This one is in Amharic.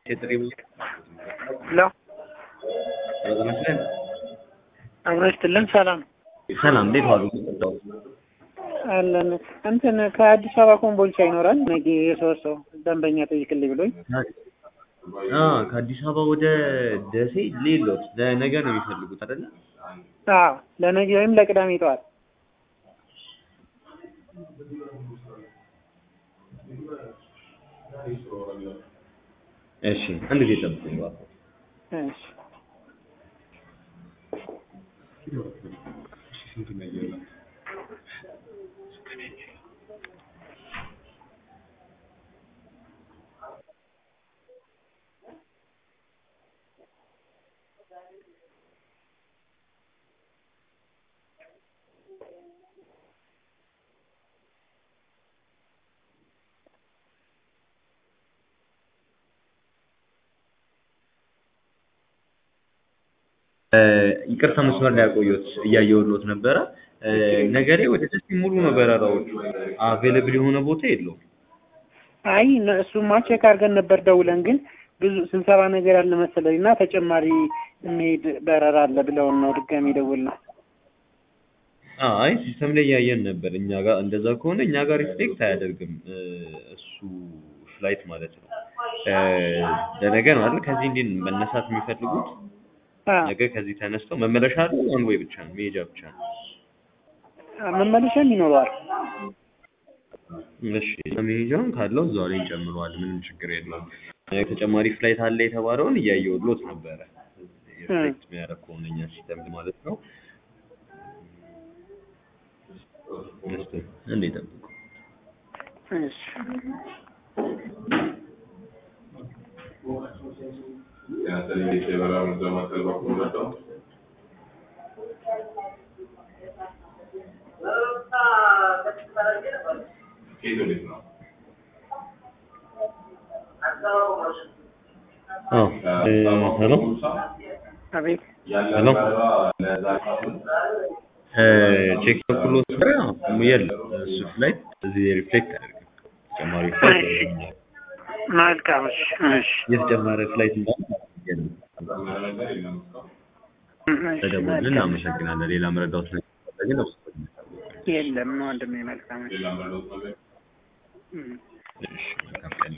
የጥሪ ሄሎ ረዘመስለን አብሮ ይስጥልን። ሰላም ሰላም፣ እንዴት ዋሉ? አለን። እንትን ከአዲስ አበባ ኮምቦልቻ ይኖራል ነገ የሶስት ሰው ደንበኛ ጠይቅልኝ ብሎኝ አ ከአዲስ አበባ ወደ ደሴ ሌሎት ለነገ ነው የሚፈልጉት አይደለ? አዎ ለነገ ወይም ለቅዳሜ ጠዋት እሺ፣ አንድ ጊዜ ጠብቁኝ እባክዎ። እሺ ይቅርታ መስመር ላይ ያቆየሁት እያየሁልዎት ነበረ። ነገሬ ወደ ደሴ ሙሉ ነው በረራዎቹ። አቬለብል የሆነ ቦታ የለውም። አይ እነ- እሱማ ቼክ አድርገን ነበር ደውለን፣ ግን ብዙ ስብሰባ ነገር አለ መሰለኝ እና ተጨማሪ የሚሄድ በረራ አለ ብለውን ነው ድጋሚ ደውልነው። አይ ሲስተም ላይ እያየን ነበር። እኛ ጋር እንደዛ ከሆነ እኛ ጋር ሪፍሌክት አያደርግም እ፣ እሱ ፍላይት ማለት ነው። እ፣ ለነገ ነው አይደል? ከዚህ እንዴት ነው መነሳት የሚፈልጉት? አ ነገ ከዚህ ተነስተው መመለሻ አለ ዋን ወይ ብቻ ነው መሄጃ ብቻ ነው? መመለሻም ይኖረዋል። እሺ መሄጃውን ካለው እዛው ላይ እንጨምረዋለን። ምንም ችግር የለውም። እ፣ ተጨማሪ ፍላይት አለ የተባለውን እያየሁልዎት ነበረ። ሪፍሌክት የሚያደርግ ከሆነ እኛ ሲስተም ማለት ነው። እስኪ እንዴ ጠብቁ። እሺ አዎ እ፣ ሄሎ አቤት ሄሎ እ፣ ቼክ በኩሎት የለም እሱ ፍላይት እዚህ ሪፍሌክት አያደርግም። ተጨማሪ ፍላይት የለም። መልካም። እሺ እሺ የተጨማሪ ፍላይት እንዳለ የለም። እሺ፣ ተደውልን መልካም። እናመሰግናለን። ሌላ መረዳት ነገር ካለ ግን አውስ የለም ወንድሜ መልካም። እሺ እም። እሺ መልካም ቀን